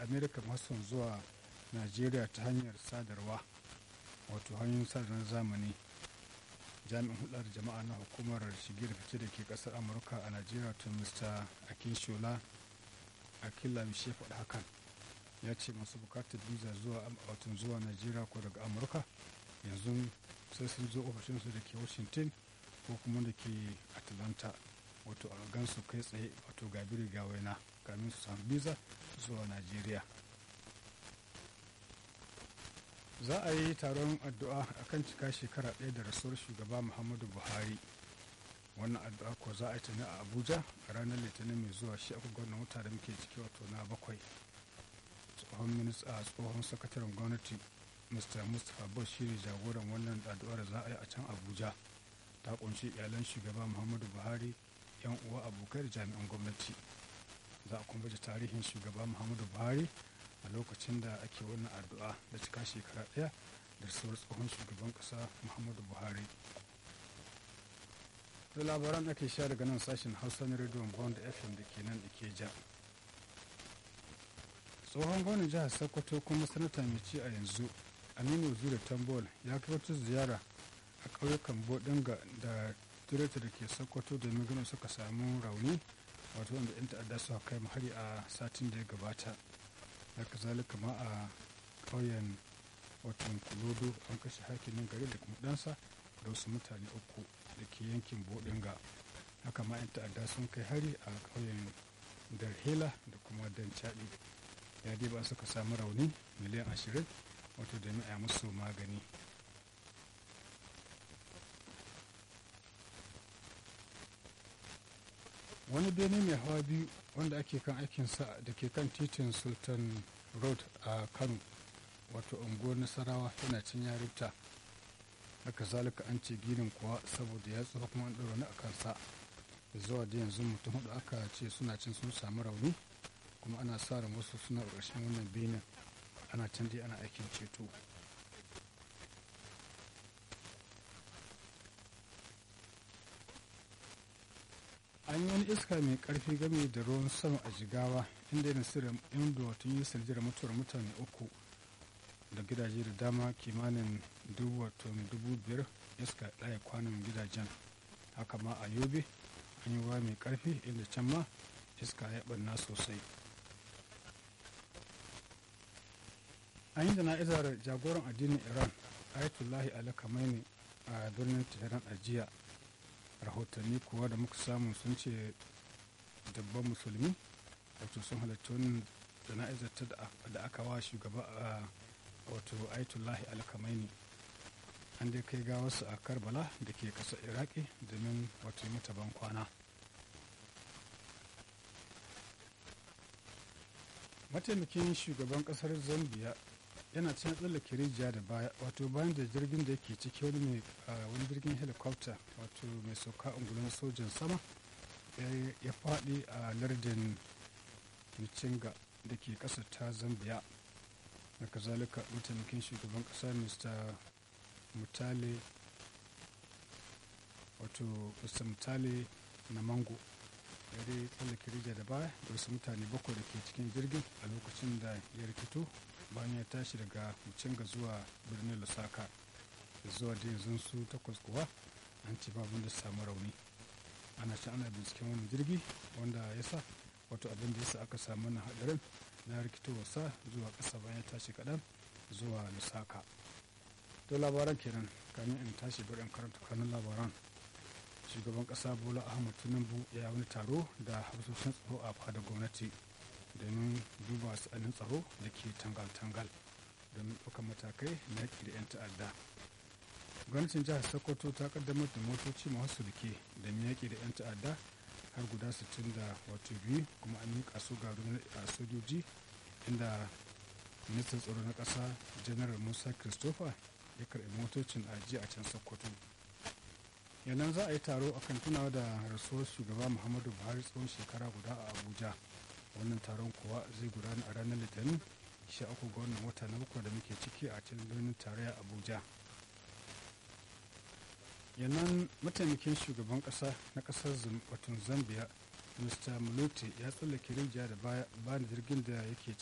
amerika masu zuwa najeriya ta hanyar sadarwa wato hanyoyin sadarwar zamani jami'in hudar jama'a na hukumar shige da fice da ke kasar amurka a najeriya to mr akinshola akila bishe faɗa hakan ya ce masu bukatar visa zuwa watan zuwa najeriya ko daga amurka yanzu sai sun zo ofishinsu da ke washington ko kuma da ke atlanta wato a gansu kai tsaye wato gabiri ga waina kamin su samu visa zuwa najeriya za a yi taron addu'a a kan cika shekara ɗaya da rasuwar shugaba muhammadu buhari wannan addu'a ko za a yi tuni a abuja a ranar litinin mai zuwa shi aka gwamnan wata da muke ciki wato na bakwai tsohon minista tsohon sakataren gwamnati mr mustapha bush shi ne jagoran wannan addu'ar za a yi a can abuja ta kunshi iyalan shugaba muhammadu buhari yan uwa abokai da jami'an gwamnati za a kuma baje tarihin shugaba muhammadu buhari a lokacin da ake wannan addu'a da cika shekara ɗaya da sauran tsohon shugaban ƙasa muhammadu buhari da labaran ake sha daga nan sashen hausa na rediyon bond fm da ke nan ikeja tsohon gwamnan jihar sokoto kuma sanata mai ci a yanzu aminu zure tambol ya kai wata ziyara a ƙauyukan bodinga da tureta da ke sokoto domin ganin suka samu rauni wato wanda 'yan ta'adda suka kai hari a satin da ya gabata haka zalika ma a ƙauyen watan kulodo an kashe hakimin gari da kuma ɗansa da wasu mutane uku da ke yankin bodinga haka ma 'yan ta'adda sun kai hari a ƙauyen darhela da kuma dancaɗi ya dai ba suka samu rauni miliyan ashirin wato da a musu magani wani bene mai hawa biyu wanda ake kan aikinsa da ke kan titin sultan road a kano wato unguwar nasarawa yana cin yarinta haka zalika an ce ginin kuwa saboda ya tsufa kuma an ɗora a kansa zuwa da yanzu mutum hudu aka ce suna cin sun samu rauni kuma ana sa ran wasu suna ƙarshen wannan benin ana can dai ana aikin ceto an yi wani iska mai karfi game da ruwan sama a jigawa inda yana sirrin inda wato yi sanjira mutuwar mutane uku da gidaje da dama kimanin dubu wato dubu biyar iska ɗaya kwanan gidajen haka ma a yobe an yi ruwa mai karfi inda can ma iska ya ɓanna sosai an yi jana'izar jagoran addinin iran ayatullahi ali khamenei a birnin tehran a jiya rahotanni kuwa da muka samu sun ce dabban musulmi wato sun halarci wannan jana'izar ta da aka wa shugaba a wato ayatullahi ali khamenei an dai kai gawarsu a karbala da ke ƙasar iraki domin wato mata ban kwana mataimakin shugaban ƙasar zambia yana can tsallake rijiya da baya wato bayan da jirgin da yake ciki wani mai wani jirgin helicopter wato mai sauka ungulun sojan sama ya faɗi a lardin michinga da ke ƙasar ta zambia da kazalika mataimakin shugaban ƙasa mr mutale wato mr mutale na mango ya dai tsallake rijiya da baya da wasu mutane bakwai da ke cikin jirgin a lokacin da ya rikito bayan ya tashi daga mucinga zuwa birnin lusaka zuwa da yanzu su takwas kuwa an ci babin da samu rauni ana ci ana binciken wani jirgi wanda ya sa wato abin da ya sa aka samu na hadarin na rikitowarsa zuwa ƙasa bayan ya tashi kaɗan zuwa lusaka to labaran kenan kamin in tashi bari in karanta kanun labaran shugaban ƙasa bola ahmad tinubu ya wani taro da hafsoshin tsaro a fadar gwamnati domin duba sa'anin tsaro da ke tangal-tangal domin ɗaukar matakai na yaƙi da 'yan ta'adda gwamnatin jihar sokoto ta kaddamar da motoci masu sulke da yaƙi da 'yan ta'adda har guda 60 da wato biyu kuma an miƙa su ga a sojoji inda ministan tsaro na ƙasa janar musa christopher ya karɓi motocin ajiya a can sokoto yannan za a yi taro akan tunawa da rasuwar shugaba muhammadu buhari tsawon shekara guda a abuja wannan taron kuwa zai gudana a ranar litinin sha uku ga wannan wata na bakwai da muke ciki a cikin birnin tarayya abuja yannan mataimakin shugaban kasa na kasar watan zambia mr muloti ya tsallake rijiya da bayan jirgin da yake